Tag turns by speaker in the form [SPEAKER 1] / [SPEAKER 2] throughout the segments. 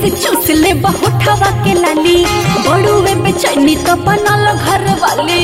[SPEAKER 1] कैसे चूस ले बहुठवा के लाली बड़ुए बेचैनी तो बनल घर वाली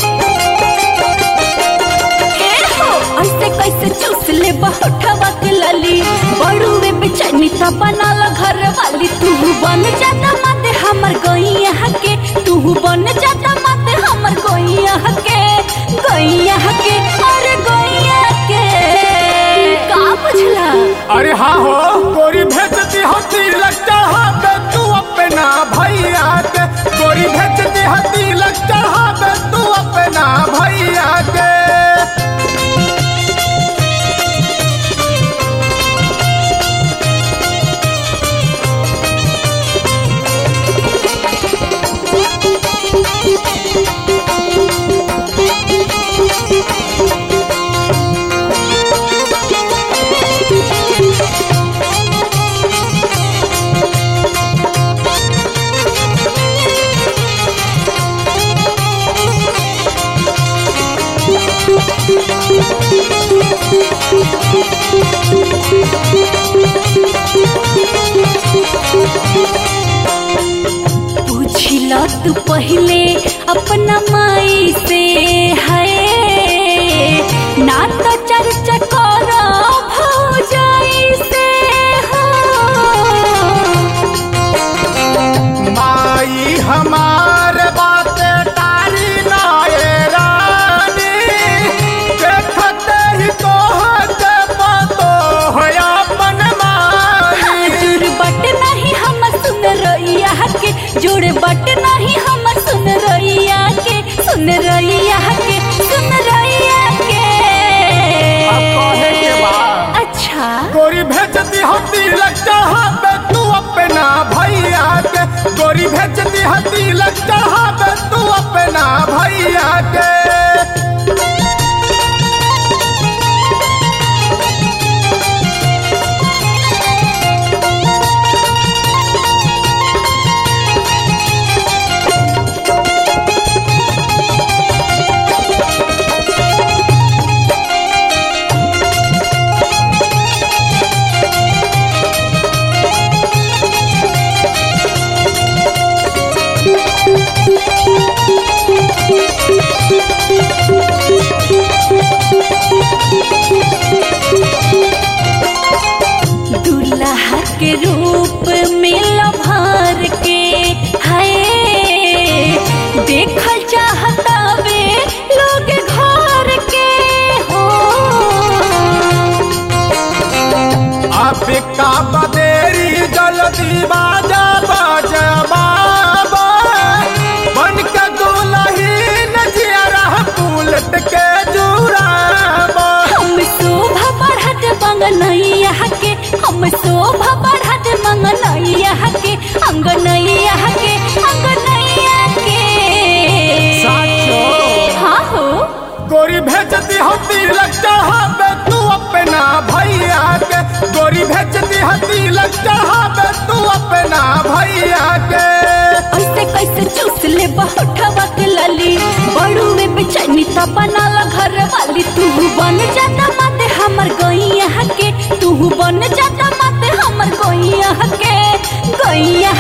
[SPEAKER 1] ए हो ऐसे कैसे चूस ले बहुठवा के लाली बड़ुए बेचैनी तो बनल घर वाली तू बन जाता मत हमर गैया के तू बन जाता मत हमर गैया के गैया के अरे गैया के का बुझला
[SPEAKER 2] अरे हाँ हो गोरी भेजती होती लगता है तू अपना भैया के गोरी भेजती होती लगता है तू अपना भैया के
[SPEAKER 1] पूछिला तू पहले अपना माई से है ना तो चर्चा कर भौजाई से हो
[SPEAKER 2] माई हमार बाते तारी नाये रानी देखते ही तो हते पतो है अपन माई
[SPEAKER 1] जुड़ बट नहीं हम सुन रैया के जुड़ बट नहीं हम सुन रैया के सुन रैया के सुन रैया के
[SPEAKER 2] अब कहे के बा
[SPEAKER 1] अच्छा
[SPEAKER 2] गोरी भेजती होती लगता है तू अपना भैया के गोरी भेजती होती लगता है तू अपना भैया के
[SPEAKER 1] दूल्हा के रूप में लभार के है देखल चाहता वे लोग घर के हो
[SPEAKER 2] अब का बदेरी जल्दी बाजा बाजा बाबा बन के दुलहीन जियरा पुलट के जुराबा
[SPEAKER 1] हम शोभा बढ़त मंगनैया के हम शोभा बढ़त मंगनैया के अंगनैया के अंगनैया के
[SPEAKER 2] साचो।
[SPEAKER 1] हाँ हो
[SPEAKER 2] गोरी भेजती होती लगता है तू अपना भैया के गोरी भेजती होती लगता है तू अपना भैया के
[SPEAKER 1] ऐसे कैसे चूस ले बहुठवा के लाली बड़ुए बेचैनी तो बनाला घर वाली तू बन जाता मत हमर गैया के तू बन जाता मत हमर गैया के गैया